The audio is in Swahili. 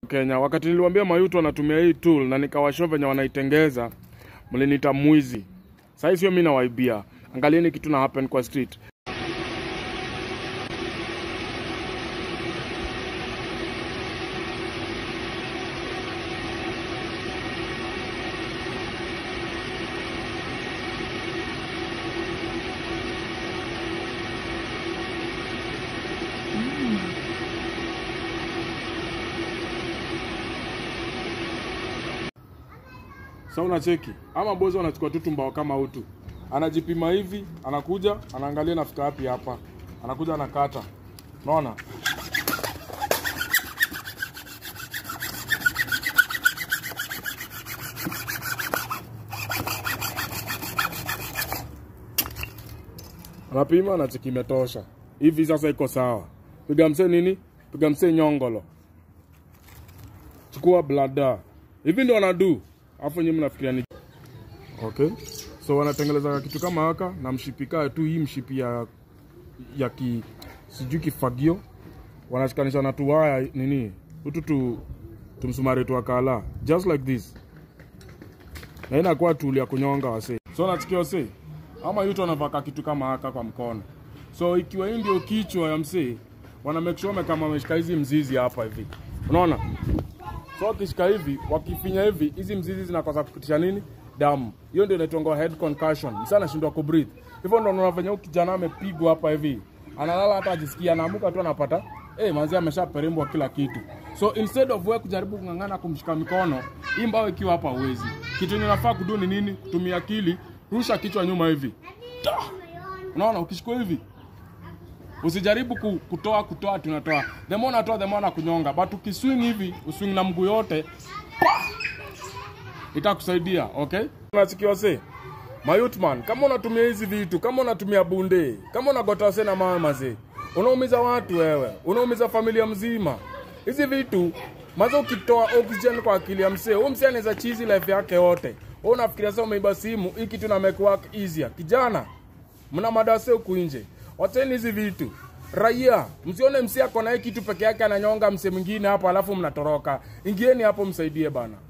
Kenya, wakati niliwaambia mayutu wanatumia hii tool na nikawashow venye wanaitengeza, mlinita mwizi. Sasa sio mimi nawaibia, angalieni kitu na happen kwa street. Sasa unacheki ama bozo anachukua tu tumbao kama utu, anajipima hivi, anakuja anaangalia nafika wapi hapa, anakuja anakata, unaona anapima, anacheki imetosha hivi, sasa iko sawa. Piga msee nini, piga msee nyongolo, chukua blada, hivi ndio wanadu Alafu nyinyi mnafikiria ni okay, so wanatengeleza kitu kama haka na mshipika tu, hii mshipi ya ya ki sijui kifagio, wanashikanisha na tuwaya nini utu tu tumsumari tu akala just like this, na inakuwa tool ya kunyonga wase. So nachikia wase ama yuto anavaka kitu kama haka kwa mkono, so ikiwa hii ndio kichwa ya msee, wana make sure kama wameshika hizi mzizi hapa hivi, unaona So wakishika hivi, wakifinya hivi, hizi mzizi zinakosa kupitisha nini? Damu. Hiyo ndio inaitwa head concussion. Msana anashindwa ku breathe. Hivyo ndio unafanya huyu kijana amepigwa hapa hivi. Analala hata ajisikia anaamuka tu anapata eh, manzi ameshaperembwa kila kitu. So instead of wewe kujaribu kung'ang'ana kumshika mikono, hii mbao ikiwa hapa uwezi. Kitu yenye unafaa kudu ni nini? Kutumia akili, rusha kichwa nyuma hivi. Ta! Unaona ukishikwa hivi, Usijaribu ku- kutoa kutoa tunatoa. The more unatoa the more nakunyonga. But ukiswing hivi, uswing na mguu yote, pa! itakusaidia, okay? Unasikia wase? Mayutman, kama unatumia hizi vitu, kama unatumia bunde, kama unagota wase na mawe mazee, unaumiza watu wewe, unaumiza familia mzima. Hizi vitu maza ukitoa oxygen kwa akili ya msee, huyu msee anaweza chizi life yake yote. Wewe unafikiria sasa umeiba simu, hii kitu na make work easier. Kijana, mna madase huku nje, wacheni hizi vitu. Raia, msione msee ako na hii kitu peke yake ananyonga msee mwingine hapo, alafu mnatoroka. Ingieni hapo msaidie bana.